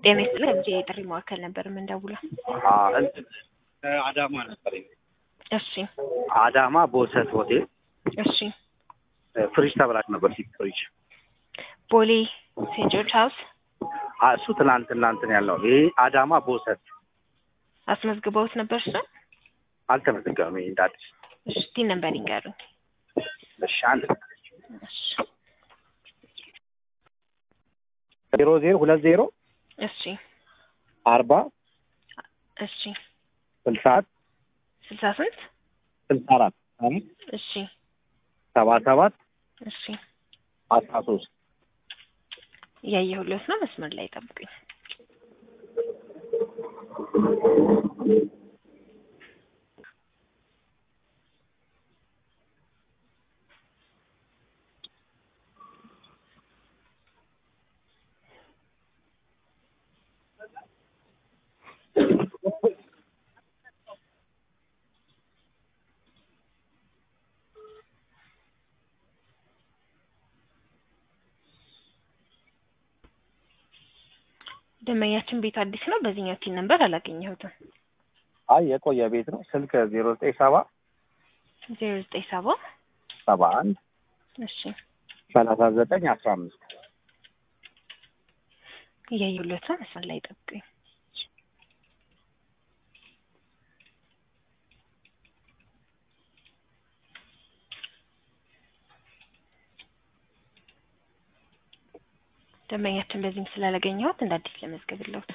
ጤና ይስጥልኝ ከዚህ የጥሪ ማዕከል ነበር የምንደውለው። አዳማ ነበር። እሺ አዳማ ቦሰት ሆቴል እሺ ፍሪጅ ተብላች ነበር። ሲት ፍሪጅ ቦሌ ሴንት ጆርጅ ሀውስ አ- እሱ ትናንትና እንትን ያለው ይሄ አዳማ ቦሰት አስመዝግበውት ነበር እሱ አልተመዘገበም። ይሄ እንደ አዲስ እሺ ቲን ነበር ይንገሩኝ። እሺ አንድ እሺ ዜሮ ዜሮ ሁለት ዜሮ እሺ አርባ እሺ ስልሳ ስልሳ ስንት ስልሳ አራት አምስት እሺ ሰባ ሰባት እሺ አስራ ሶስት እያየሁለት ነው። መስመር ላይ ጠብቁኝ። ደንበኛችን ቤት አዲስ ነው። በዚህኛው ቲን ነበር አላገኘሁትም። አይ የቆየ ቤት ነው። ስልክ ዜሮ ዘጠኝ ሰባ ዜሮ ዘጠኝ ሰባ ሰባ አንድ እሺ ሰላሳ ዘጠኝ አስራ አምስት እያየሁለት ነው። መስመር ላይ ጠብቁኝ። ደንበኛችን በዚህም ስላላገኘሁት እንደ አዲስ ለመዝገብለሁት።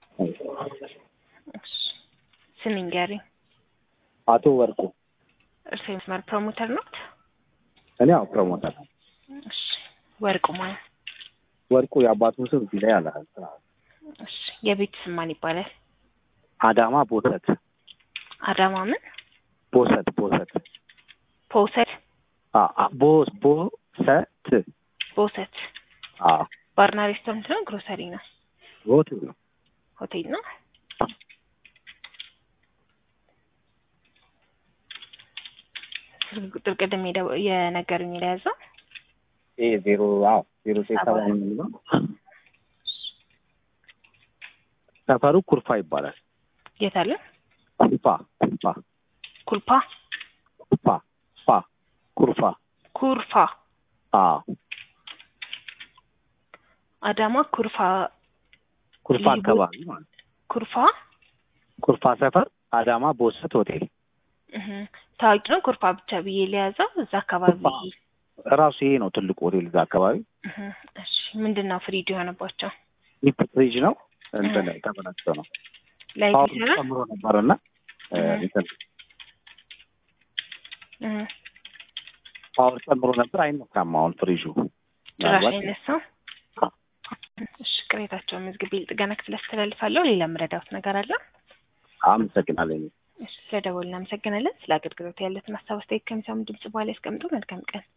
እሺ ስም ይንገሩኝ። አቶ ወርቁ እርስዎ የመስመር ፕሮሞተር ኖት? እኔ ያው ፕሮሞተር ነው። እሺ ወርቁ ማለት ወርቁ የአባቱ ስም እዚህ ላይ አለ። እሺ የቤት ስም ማን ይባላል? አዳማ ቦሰት አዳማ ምን ቦሰት ቦሰት ፖሰት አ አ- ቦስ ቦሰት ቦሰት አ ባርና ሬስቶራንት ነው ግሮሰሪ ነው ሆቴል ነው። ሆቴል ነው ስልክ ቁጥር ቅድም የደው- የነገሩኝ የያዘው ይሄ ዜሮ አዎ ዜሮ ዘጠኝ ሰባ የሚለው ሰፈሩ ኩርፋ ይባላል። የት አለ ኩርፋ ኩርፋ ኩልፓ ኩርፋ ፋ ኩርፋ ኩርፋ አ አዳማ ኩርፋ ኩርፋ ልዩ- አካባቢ ማለት ነው። ኩርፋ ኩርፋ ሰፈር አዳማ ቦሰት ሆቴል እህ ታዋቂ ነው ኩርፋ ብቻ ብዬ ለያዘው እዛ አካባቢ ኩርፋ ራሱ ይሄ ነው ትልቁ ሆቴል እዛ አካባቢ እህ እሺ ምንድን ነው ፍሪጅ የሆነባቸው ዲፕ ፍሪጅ ነው እንትን ተበላሽቶ ነው ላይ ፓወር ይሰራ ጨምሮ ነበርና እ እህ እንትን እህ ፓወር ጨምሮ ነበር አይነካም አሁን ፍሪጁ ጭራሽ ምናልባት አይነሳም እሺ ቅሬታቸውን መዝግቤ ጥገና ክፍል አስተላልፋለሁ ሌላ የምረዳውት ነገር አለ አመሰግናለሁ እሺ ስለደወልን እናመሰግናለን ስለ አገልግሎት ያለትን ሀሳብ አስተያየት ከሚሰሙ ድምጽ በኋላ ያስቀምጡ መልካም ቀን